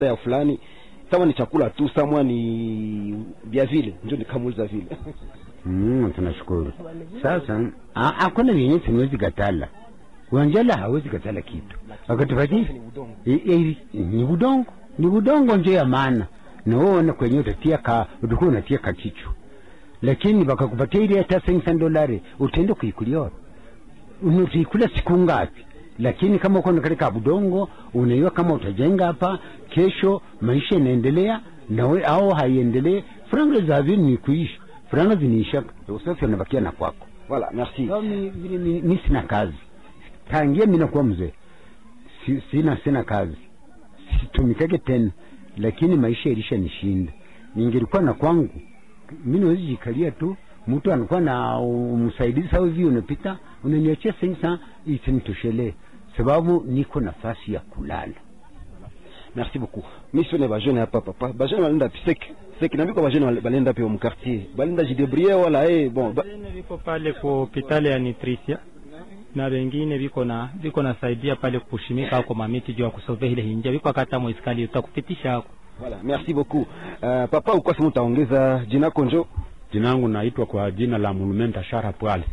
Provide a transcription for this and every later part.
ya fulani kama ni chakula tu samwa ni vya vile ndio nikamuuliza vile Mm, tunashukuru. Sasa a- hakuna vyenye siwezi katala. Wanjala hawezi katala kitu. Wakatupatia I- i- ni budongo, ni budongo ndio ya maana. Na wewe kwenye utatia ka utakuwa unatia kakichu. Lakini bakakupatia ile hata 500 dolari utaenda kuikulia wapi? Unaikula siku ngapi? Lakini kama uko na katika budongo unaiwa kama utajenga hapa kesho maisha inaendelea na we au haiendelee franga za vile ni kuishi franga ziniisha usafi unabakia na kwako voilà merci so, mi, vile mi, mi sina kazi tangia mi nakuwa mzee si, sina sina kazi situmikake tena lakini maisha ilisha nishinda ningelikuwa na kwangu mi nawezi jikalia tu mtu anakuwa na msaidizi au hivi unapita unaniachia sensa isinitoshelee sababu niko nafasi ya kulala merci beaucoup mission ba jeune hapa papa ba jeune balenda sek sek na biko ba jeune balenda pe mu quartier balenda jidebrier wala eh bon ba, Wengine viko pale ku hospitali ya Nutricia na wengine viko na viko nasaidia pale kushimika ako mamiti juu ya kusovea ile hinja viko akata mwiskali utakupitisha hako voilà merci beaucoup uh, papa uko sema utaongeza jina konjo Jina langu naitwa kwa jina la Monumenta Shara Pwale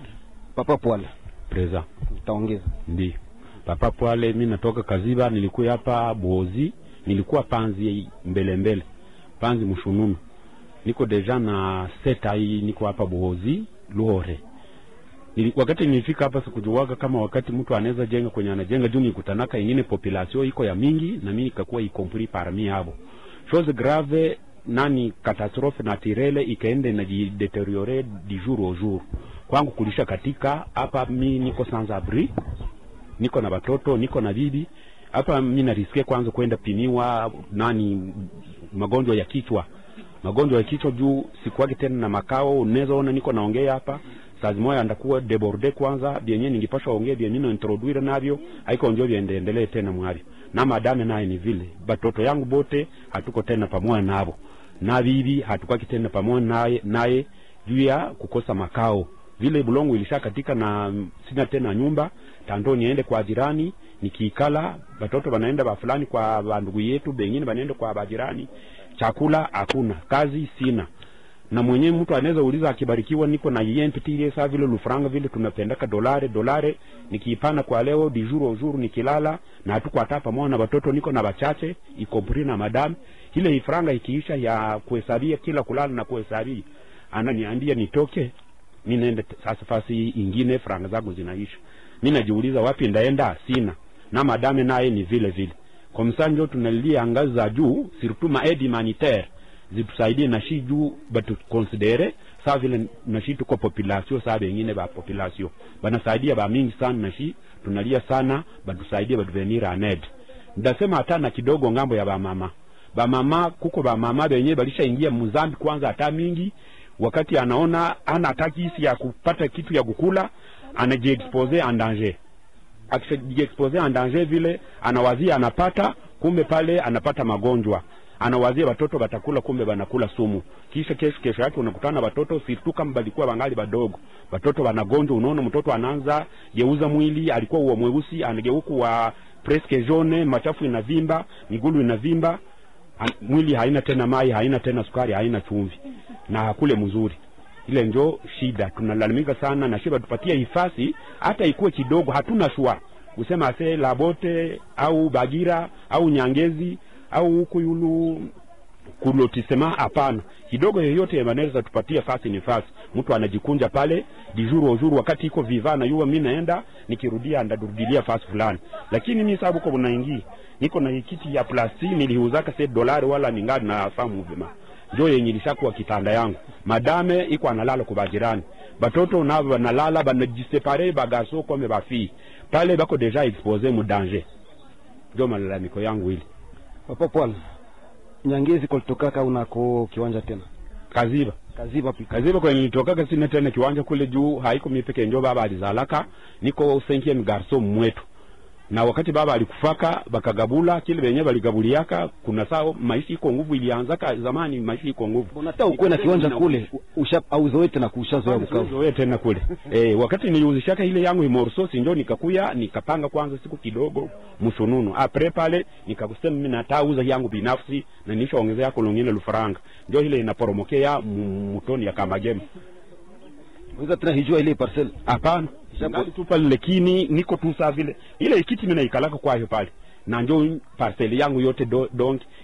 papa pwala preza. utaongeza Ndi papa Pwale, mi natoka Kaziba, nilikuwa hapa Bozi, nilikuwa panzi mbele mbele, panzi mshununu, niko deja na seta hii, niko hapa Bozi Luhore. Nili, wakati nilifika hapa sikujuaga kama wakati mtu anaweza jenga kwenye anajenga juu nikutanaka ingine population iko ya mingi na mimi nikakuwa ikompris parmi abo chose grave nani catastrophe naturelle ikaenda inajideteriore di jour au jour kwangu kulisha katika hapa mi niko sans abri niko na watoto niko na bibi hapa mi narisikia kwanza kwenda pimiwa nani magonjwa ya kichwa magonjwa ya kichwa juu sikuwake tena na makao unaweza ona niko naongea hapa saa zimoya ndakuwa deborde kwanza vyenye ningipasha ongea vyenye no introduire navyo haiko njo viendelee tena mwavyo na madame naye ni vile batoto yangu bote hatuko tena pamoja navo na bibi hatukwaki tena pamoja naye naye juu ya kukosa makao vile bulongo ilisha katika na mm, sina tena nyumba tando niende kwa jirani nikiikala batoto banaenda ba fulani kwa bandugu yetu bengine banaenda kwa bajirani chakula hakuna kazi sina na mwenyewe mtu anaweza uliza akibarikiwa niko na yempitile saa vile lufranga vile tunapendaka dolare dolare nikiipana kwa leo di jour au jour nikilala na hatuko hata pamoja na watoto niko na bachache ikompri na madam ile ifranga ikiisha ya kuhesabia kila kulala na kuhesabia ananiambia nitoke mi naenda t- sasa fasi ingine franga zangu zinaisha mi najiuliza wapi ndaenda sina na madame naye ni vile vile kwa msanjo tunalilia ngazi za juu surtout ma aide humanitaire zitusaidie na shi juu batukonsidere saa vile na shi tuko population saa bengine ba population banasaidia ba mingi sana na shi tunalia sana batusaidie batuvenir aned ndasema hata na kidogo ngambo ya bamama bamama kuko bamama benye balishaingia muzambi kwanza hata mingi wakati anaona ana hataki hisi ya kupata kitu ya kukula anajiexpose en danger akijiexpose en danger vile anawazia anapata kumbe pale anapata magonjwa anawazia watoto watakula kumbe wanakula sumu kisha kesho kesho yake unakutana watoto situ kama balikuwa bangali badogo watoto wanagonjwa unaona mtoto anaanza geuza mwili alikuwa uwa mweusi anageuka wa presque jaune machafu inavimba migulu inavimba an, mwili haina tena mai haina tena sukari haina chumvi na hakule mzuri ile njo shida tunalalamika sana na shiba tupatie hifasi hata ikuwe kidogo hatuna shua kusema ase labote au bagira au nyangezi au huku yulu kulotisema hapana kidogo yoyote wanaweza tupatie fasi ni fasi mtu anajikunja pale dijuru ojuru wakati iko viva na yuwa mi naenda nikirudia ndadurudilia fasi fulani lakini mi sababu ko bunaingi niko na kiti ya plasti niliuzaka se dolari wala ningali na famu vima njo yenye ilishakuwa kitanda yangu madame iko analala kwa bajirani batoto nabo banalala banajisepare bagaso kome bafii pale bako deja expose mu danger njo malalamiko yangu ili papa pwala nyangezi kolitokaka unako kiwanja tena kaziba kaziba pi kaziba kwenye nitokaka sina tena kiwanja kule juu haiko mipeke njo baba alizalaka niko cinquième garçon mwetu na wakati baba alikufaka bakagabula kile benye baligabuliaka kuna saa maisha iko nguvu ilianzaka zamani maisha iko nguvu unataka ukuwe na kiwanja kule usha auzoe tena kushazoea Bukavu Zoe tena kule eh, wakati niliuzishaka ile yangu imorsosi njo nikakuya nikapanga kwanza siku kidogo mshununu apre pale nikakusema mimi natauza yangu binafsi na nishaongezea kolongine lufaranga njo ile inaporomokea mu- mutoni ya kamagema unaweza tena hijua ile parcel hapana ngali tu pale lakini niko tu saa vile ile kiti mimi naikalaka kwayo pale na njo parcel yangu yote do, donc